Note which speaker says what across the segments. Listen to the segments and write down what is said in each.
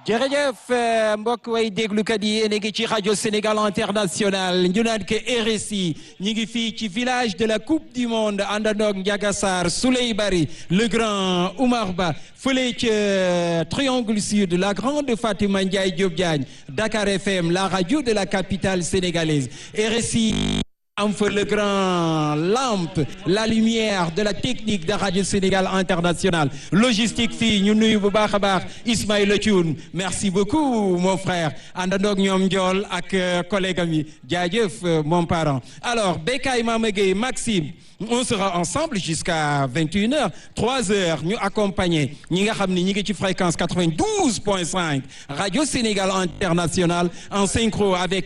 Speaker 1: jërëjëf mbokk way déglukat yi yéen a ngi ci rajo Sénégal international ñu naan ke RSI ñu ngi fii ci village de la coupe du monde àndandoog Ndiaga Sarr Souley Bari le grand Oumar Ba fële ca triangle sud la grande Fatima Ndiaye Diop Diagne Dakar FM la radio de la capitale sénégalaise RSI am fa le grand lampe la lumière de la technique de Radio Sénégal International logistique fii ñu nuyu bu baax a baax Ismaïla Thioune merci beaucoup mon frère àndandoog ñoom Ndiol ak collègue am yi jaajëf mon parent alors Bekay Mama Gueye Maxime on sera ensemble jusqu'à 21 heures 3 heures ñu accompagner ñi nga xam ne ñi ngi ci fréquence 92.5 Radio Sénégal International en synchro avec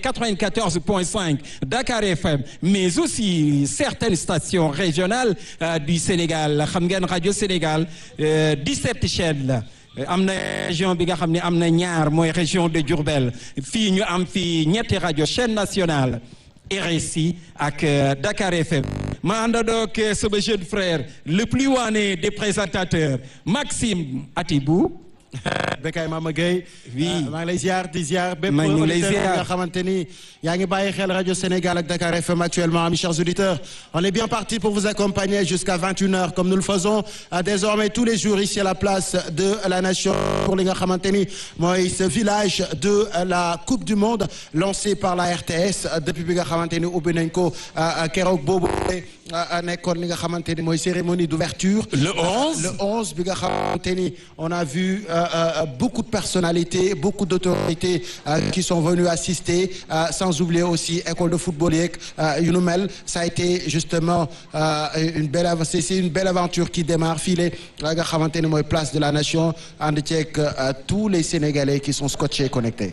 Speaker 1: 94.5 Dakar FM mais aussi certaines stations régionales euh, du Sénégal xam ngeen Radio Sénégal euh, 17 chaînes la am na région bi nga xam ne am na ñaar mooy région de Diourbel fii ñu am fii ñetti rajo chaîne nationale RSI ak euh, Dakar FM ma àndandoog sama jeune frère le plus waane des présentateurs Maxime Atibou
Speaker 2: Bekay Mama Gueye
Speaker 1: oui
Speaker 2: maa ngi lay ziar di ziar bépp
Speaker 1: maa ngi lay
Speaker 2: auditeur
Speaker 1: ziar
Speaker 2: nga xamante ni yaa ngi bàyyi xel rajo Sénégal ak Dakar FM actuellement mes chers auditeurs on est bien parti pour vous accompagner jusqu'à 21h comme nous le faisons euh, désormais tous les jours ici à la place de la nation pour li nga xamante ni mooy ce village de la coupe du monde lancé par la RTS depuis bi nga xamante ni ubbi nañ ko keroog boobu nekkoon li nga xamante ni mooy cérémonie d'ouverture
Speaker 1: le 11
Speaker 2: le 11 bi nga xamante ni on a vu euh, euh, beaucoup de personnalités beaucoup d'autorités euh, qui sont venues assister sans oublier aussi école de football yeeg yu nu mel ça a été justement une belle c'est c'est une belle aventure qui démarre file nga xamante ni mooy place de la nation ànd ceeg tous les Sénégalais qui sont scotchés connectés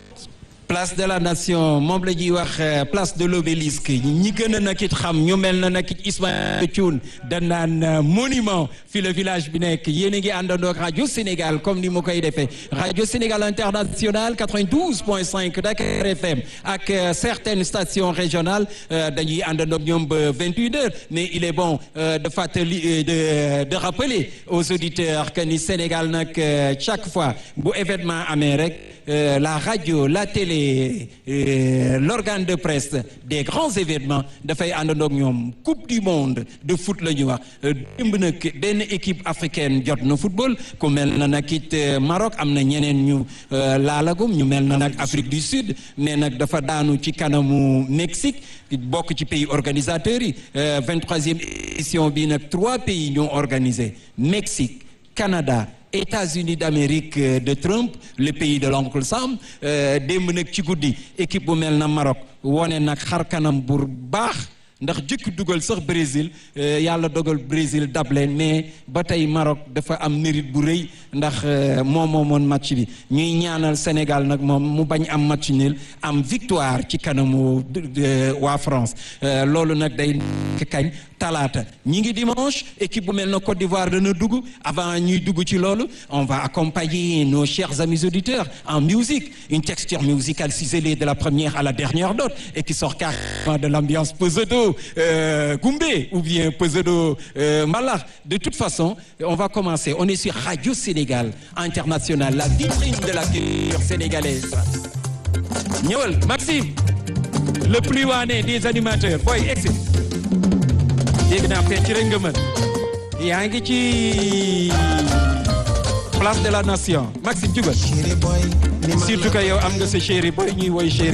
Speaker 1: place de la nation moom la ñuy wax place de l'obélisque ñi gën a nag it xam ñu mel na nag it Ismaïla Thioune da naan monument fi le village bi nekk yéen a ngi àndandoog rajo Sénégal comme ni mu koy defee rajo Sénégal international 92.5 Dakar FM ak certaines stations régionales dañuy àndandoog ñoom ba 21 heures mais il est bon de fàttali de de rappeler aux auditeurs que ni Sénégal nag chaque fois bu événement amee rek la radio la télé Euh, l'organe de presse des grands événements dafay àndandoog ñoom coupe du monde de foot la ñuy wax démb nag benn équipe africaine jot na football ku mel na nag it Maroc am na ñeneen ñu laalagum ñu mel na nag Afrique du Sud mais nag dafa daanu ci kanamu Mexique bokk ci pays organisateurs yi vingt-troisième édition bi nag trois pays ñoo organisé Mexique Canada États-Unis d'Amérique de Trump le pays de l'oncle Sam démb nag ci guddi équipe bu mel na Maroc wone nag xar kanam bu baax ndax jëkk dugal sax Brésil yàlla dogal Brésil dab leen mais ba tey Maroc dafa am mérite bu rëy ndax moom moomoon match bi ñuy ñaanal Sénégal nag moom mu bañ am match nul am victoire ci kanamu waa France loolu nag day kañ talaata ñi ngi dimanche équipe bu mel na Côte d'Ivoire dana dugg avant ñuy dugg ci loolu on va accompagner nos chers amis auditeurs en musique une texture musicale ciselée de la première à la dernière note et qui sort carrément de l'ambiance Pesedo euh, Goumbé ou bien Pesedo euh, Mbalax de toute façon on va commencer on est sur Radio Sénégal International la vitrine de la culture sénégalaise ñëwal Maxime le plus wané des animateurs boy exit dégg naa fecc rek nga mën yaa ngi ci place de la nation Maxime jugal surtout que yow am nga sa chéri boy ñuy woy chéri